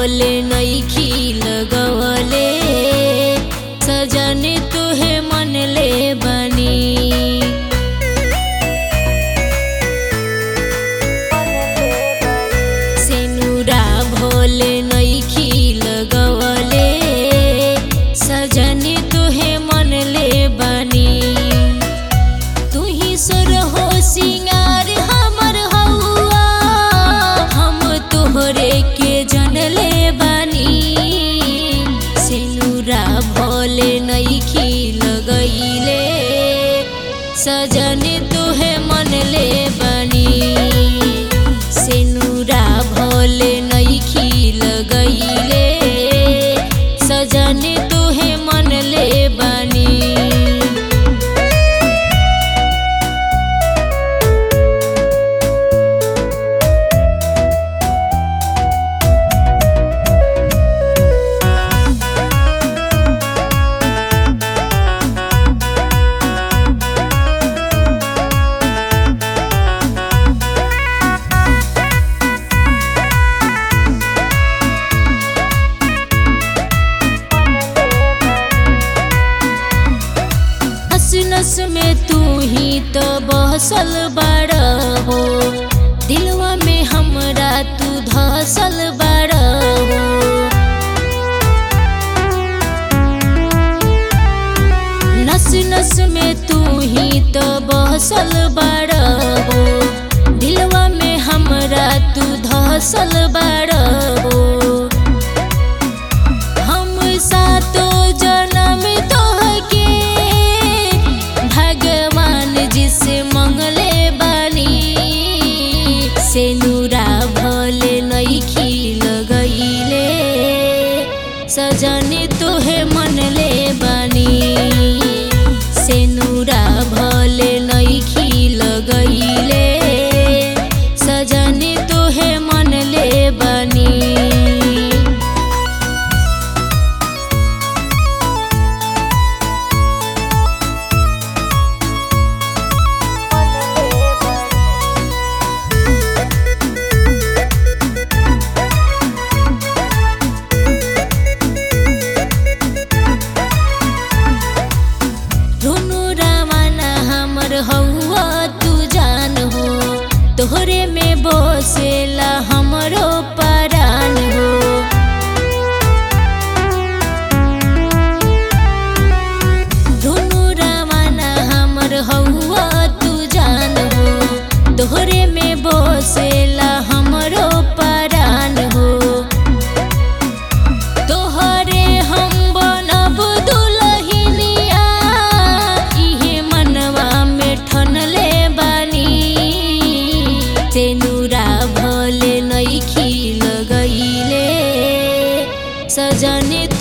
भोले नईखी लगवले सजन तुहे मन ले बनी सेनुरा भोले नईखी लगवले सजनी तुहे मन ले बनी तू ही सुर हो सिंगार हमर हौआ हम तोहरे के जन ले बनी सेनुरा भोले नईखी लगैले सजनी तुहे मन ले बनी सेनुरा भोले नईखी लगैले सजनी तुहे मन ले बनी नस नस में तू ही तो बहसल बड़ हो दिलवा में हमरा तू धसल बड़ हो नस नस में तू ही तो बहसल बड़ हो दिलवा में हमरा तू धसल बड़ हो हम सातो जन्म तोहके भगवान जिसे मंगले बानी सेनुरा भोले नईखी लगैले सजनी तोहे मन ले बानी सेनुरा भोले नईखी लगैले सजनी तोहे मन ले बानी धुनु रामाना हमर हौआ तू जान हो तोहरे में बसेला हमरो परान हो धुनु रामाना हमर हौआ तू जान हो तोहरे में बसेला हमरो परान हो तोहरे हम बनब दुलहिनिया इहे मनवा में ठनले बानी तेनुरा भोले नईखी लगैले सजनी